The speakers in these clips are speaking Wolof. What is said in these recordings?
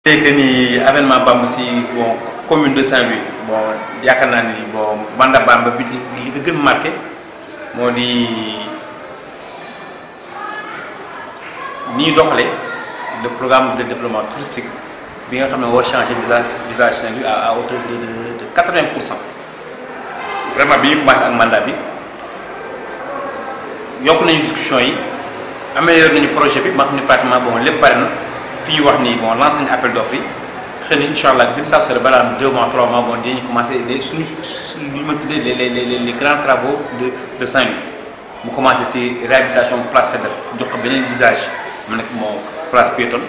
que ni avènement Bamba si bon commune de Saint-Louis bon yaakaar naa ni bon mandat Bamba bi li ko gën marqué moo di ni ñuy doxalee le programme de développement touristique bi nga xam ne war changer visage visage Saint-Louis à à hauteur de de de quatre-vingts pour cent vraiment bi ñu commencé ak mandat bi yokk nañu discussion yi amélioré nañu projet bi ma xam ne pratiquement bon lépp pare na. fi ñu wax ni bon lancé nañu appel d'offre yi xëy na incha allah gën saa sore balaa am deux mois trois mois bon dinañu commencé les suñu suñu li ma tuddee les les les les grands travaux de de Saint-Louis mu commencé si réhabilitation place Faidherbe jox ko beneen visage mu nekk moo place piétonne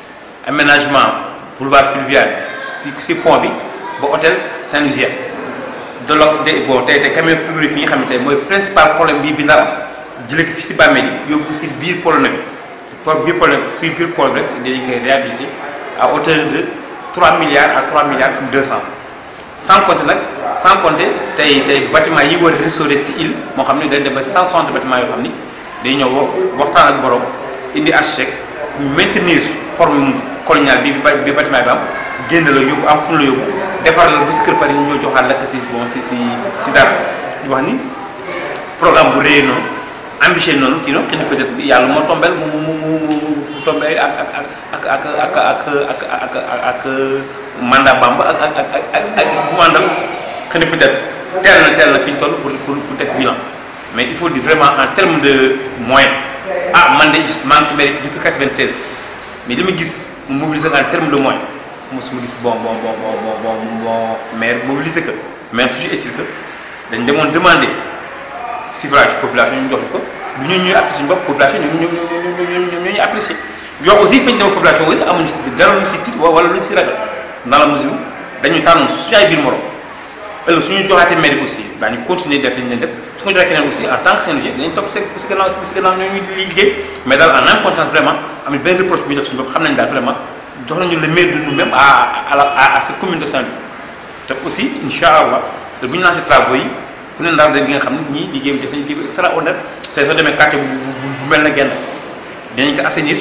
aménagement boulevard fluvial si si pont bi ba hôtel Saint-Louisien de lo de bon tey tey camion frigorifique yi nga xamante ne mooy principal problème bii bi ndar am jëlee ko fi si bàmmeel yi yóbbu ko si biir pôle bi. pour biir pôle biir biir pôle rek dañu koy réhabilité à hauteur de 3 milliards à 3 milliards 200 sans compter nag sans compter tey tey bâtiment yi war a restaurer si île moo xam ne dañ dem ba 160 bâtiment yoo xam ni day ñëw waxtaan ak borom indi architecte maintenir forme coloniale bi bi bâtiment bi am génn la yóbbu am fu la yóbbu defar la ba si kër pare ñu ñoo joxaat la si bon si si si dara ñu wax ni programme bu réyee noonu. ambitieux noonu kii noonu xëy na peut-être yàlla moo tombel mu mu mu mu mu tombé ak ak ak ak ak ak ak ak mandat Bamba ak ak ak ak ak mandal xëy na peut-être teel na teel na fi ñu toll pour pour pour def bilan mais il faut dire vraiment en terme de moyens ah man de maa ngi si mairie depuis 96 mais li ma gis mu mobiliser en terme de moyens mosuma gis bon bon bon bon bon bon maire mobiliser que mais toujours est-il que dañ demoon demander. suffrage population ñu jox ko du ñu ñuy apprécier bopp population ñoom ñoom ñoom ñoom ñoo ñu apprécier jox aussi fañ dem population wala amuñu si dara lu si tiit wala lu si ragal dans la mesure dañu tànnoon suñu ay biir morom ëllëg suñu joxaatee mairie aussi daañu continuer def li ñu leen def su ko joxee keneen aussi en tant que Saint-Louisien dañu topp si si gannaaw si gannaaw ñoo ñuy liggéey mais daal en même temps vraiment am na benn reproche bu ñu def suñu bopp xam nañ daal vraiment jox nañu le maire de nous-mêmes à à la à cette commune de Saint-Louis te aussi incha allah bu ñu lancé travaux yi. fu ne ndaar de li nga xam ne ñii liggéey bi def nañ liggéey bi extraordinaire c'est soo demee quartier bu bu mel na genn dinañ ko assainir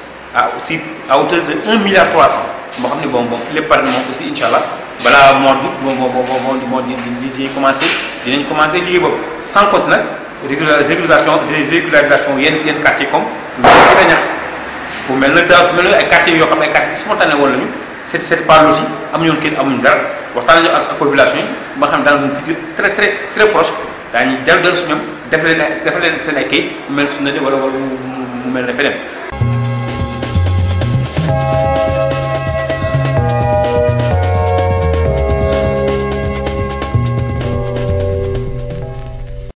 à aussi à hauteur de 1 milliard 300 moo xam ne bon bon lépp pare moom aussi incha allah balaa mois d'août bon bon bon moo di dinañ commencé dinañ commencé liggéey boobu sans compter nag régularisation régularisation yenn yenn quartier comme fu mel ne Sida ñax fu mel ne daaw fu mel ne ay quartiers yoo xam ne ay quartiers spontané woon lañu c'est c'est pas loti amuñu woon kii amuñu dara waxtaan nañu ak population yi ba xam dans un futur très très très proche daañu dellu dellu su ñoom def leen def leen seen ay kayit mu mel su ne wala wala mu mel ne feneen